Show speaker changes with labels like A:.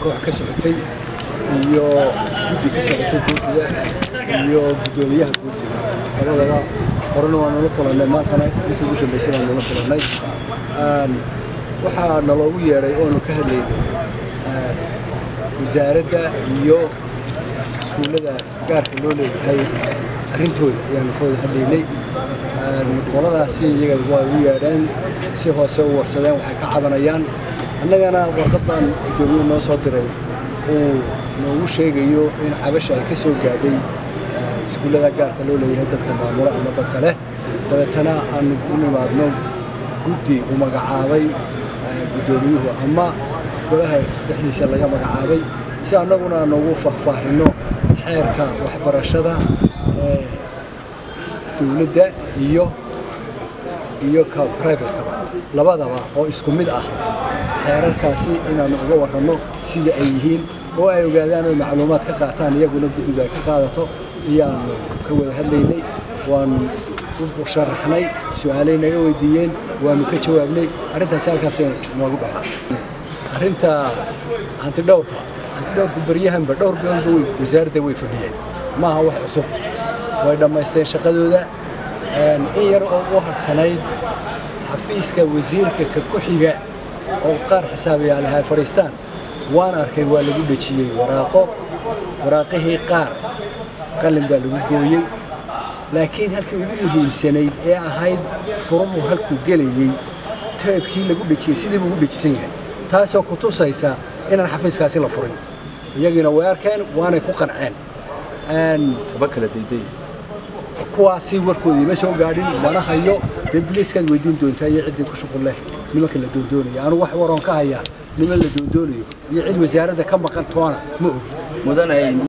A: koox ka socotay iyo guddi ka socotay guurtida iyo guddoomiyaha guurtida labadaba horena waa nala kulannay maantana intii ugu dambaysay baan nala kulannay waxaa naloogu yeedhay oonu ka hadlaynay wasaaradda iyo iskuullada gaarka loo leeyahay arrintooda ayaanu ka wada hadlaynay qoladaasi iyaga waa u yeedheen si hoose u warsadeen waxay ka cabanayaan annagana warqad baan guddoomiye noo soo diray uu noogu sheegayo in cabasha ay ka soo gaadhay iskuullada gaarka loo leeyahay dadka maamulo ama dadka leh dabeetana aanu u nimaadno guddi uu magacaabay guddoomiyuhu ama golaha dhexdiisa laga magacaabay si annaguna noogu faahfaahinno xeerka waxbarashada ee dowladda iyo iyo ka privatekaba labadaba oo isku mid ah xeerarkaasi inaannu uga warranno sida ay yihiin oo ay ogaadaan oy macluumaad ka qaataan iyaguna guddidu ay ka qaadato ayaannu ka wada hadlaynay waanu u sharaxnay su-aalay naga weydiiyeen waanu ka jawaabnay arrintaasi halkaasay noogu dhammaatay arrinta hantidhowrka hantidhowrku baryahanba dhowr biloodba way wasaaradda way fadhiyeen maaha wax cusub way dhammaysteen shaqadooda in yar oo u hadhsanayd xafiiska wasiirka ka ku xiga oo qaar xisaabayaal ahay fadhiistaan waan arkay waa lagu dhejiyey waraaqo waraaqihii qaar qalin baa lagu gooyey laakiin halkii ugu muhiimsanayd ee ahayd furuhu halkuu gelayey teebkii lagu dhejiyey sidii buu u dhejisan yahay taasoo ku tusaysa inaan xafiiskaasi la furin iyagiina way arkeen waanay ku qanceen kuwaasi warkoodii ma soo gaadhin mana hayo dee biliiskaad weydiin doontaa iyo ciddii ku shuqul leh nimanka la doondoonaya anu wax waroon ka hayaa niman la doondoonayo iyo cid wasaaradda ka maqan toona ma ogi